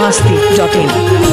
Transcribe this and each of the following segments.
masti.in.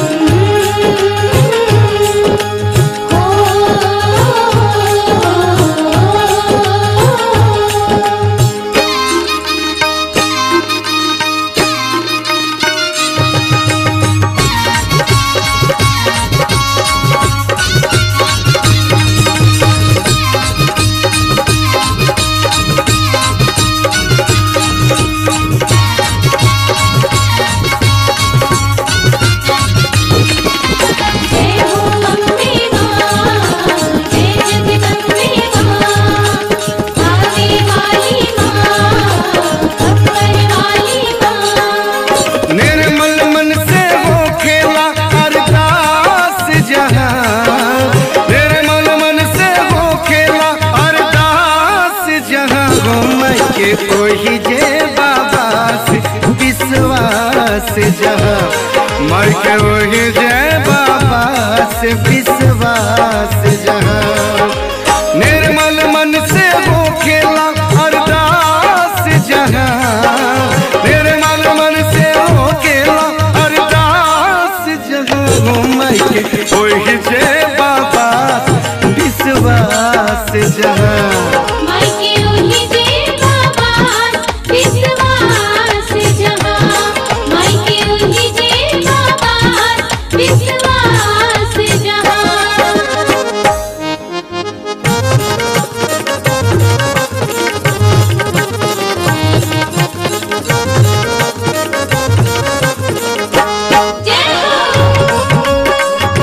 जय हो अम्बे मां जय जगदम्बे मां आने वाली मां अकबर वाली मां निर्मल मन से वो खेला अरदास जहां निर्मल मन से वो खेला अरदास जहां वो मैं के कोई जे बाबा से विश्वास जहां मैं के वही जय बाबा से विश्वास जहां निर्मल मन से वो खेला अरदास जहां निर्मल मन से वो खेला अरदास जहां मैं के वही जय बाबा विश्वास जहां मायके ओही जय बाबा विश्वास जहां मायके ओही जय बाबा विश्वास जहां जय हो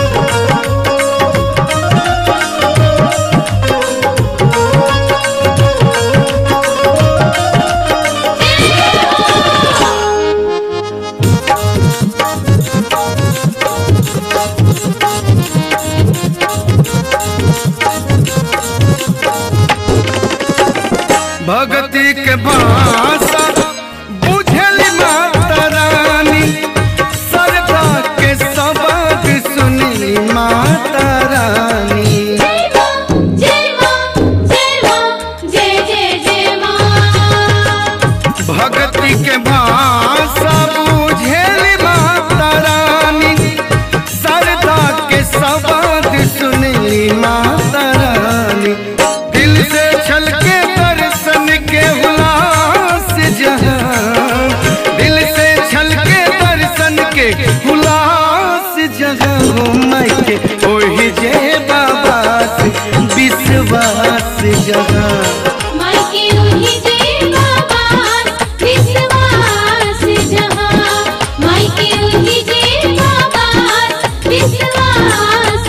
भगती के भाषा बुझली माता रानी सरदा के सबक सुनली माता रानी जय मां जय मां जय मां जय जय जय मां भक्ति के भाषा बुझेली माता रानी सरदा के सबक सुनली माता रानी दिल से छलके दर्शन के हुलास जहां दिल से छलके दर्शन के हुलास जहां मैं के ओही जय बाबा से विश्वास जहां मायके ओही जय बाबा विश्वास जहां मायके ओही जय बाबा विश्वास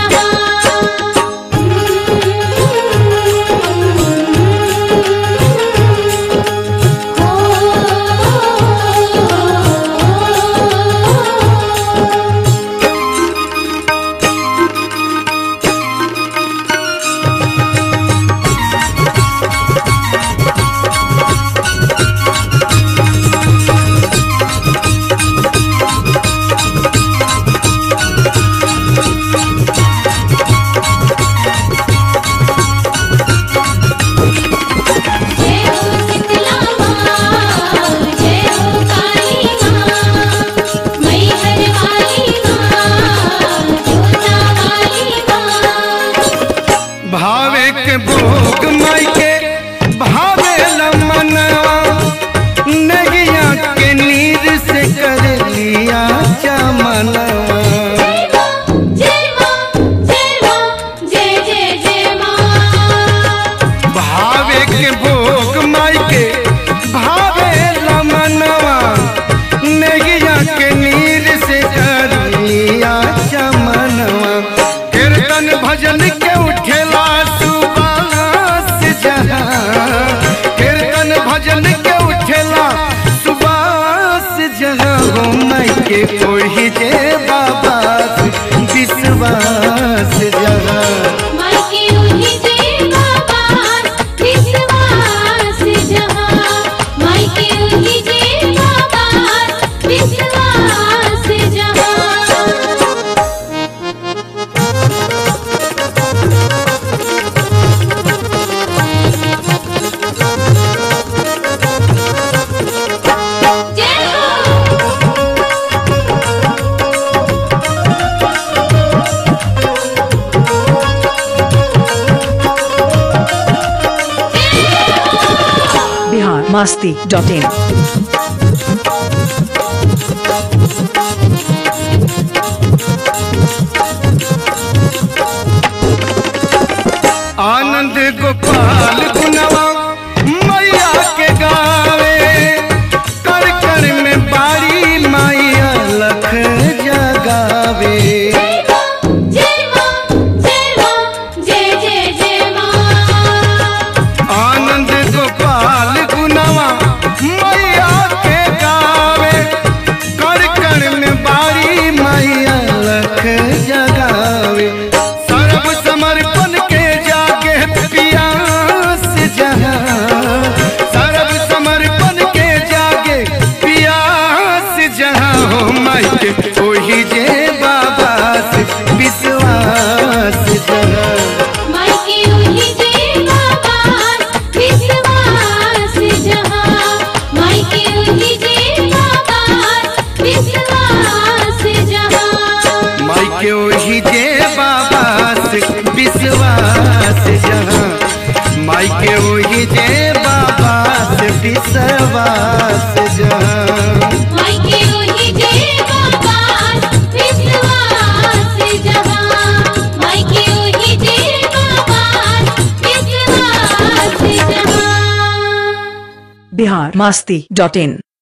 जहां जय हो शीतला मां जय हो काली मां मैहर वाली मां जोता वाली मां भावे के भोग माई के भावे मनवा नैया के नीर से कर लिया चमनवा जय मां जय मां जय जय जय मां भावे के भोग माई के भावे मनवा नैया के नीर से कर लिया चमनवा कीर्तन भजन के उठेला सुबास जहां कीर्तन भजन के उठेला सुबास जहां हो मैं के कोई जे बाबा विश्वास जहां मायके ओही जय बाबा विश्वास जहां मायके ओही जय बाबा विश्वास जहां जय हो masti dot in. आनंद गोपाल गुनवा मैया के गावे कर कर में बारी मैया लख जगावे जय मां जय मां जय मां जय जय जय मां आनंद गोपाल गुनवा मैया के गावे कर कर में बारी मैया लख जगावे सर्व समर्पण के जागे पियास जहाँ सर्व समर्पण के जागे पियास जहाँ हो माई के ओही जे बाबा से विश्वास जहाँ मायके उही जे बाबा विश्वास जहां मायके उही जे बाबा विश्वास जहां माई के ओही जे बाबा से विश्वास जहाँ माई के ओही जे बाबा से विश्वास जहाँ मायके उही जे बाबा विश्वास जहां मायके उही जे बाबा विश्वास जहां Bihar masti dot in.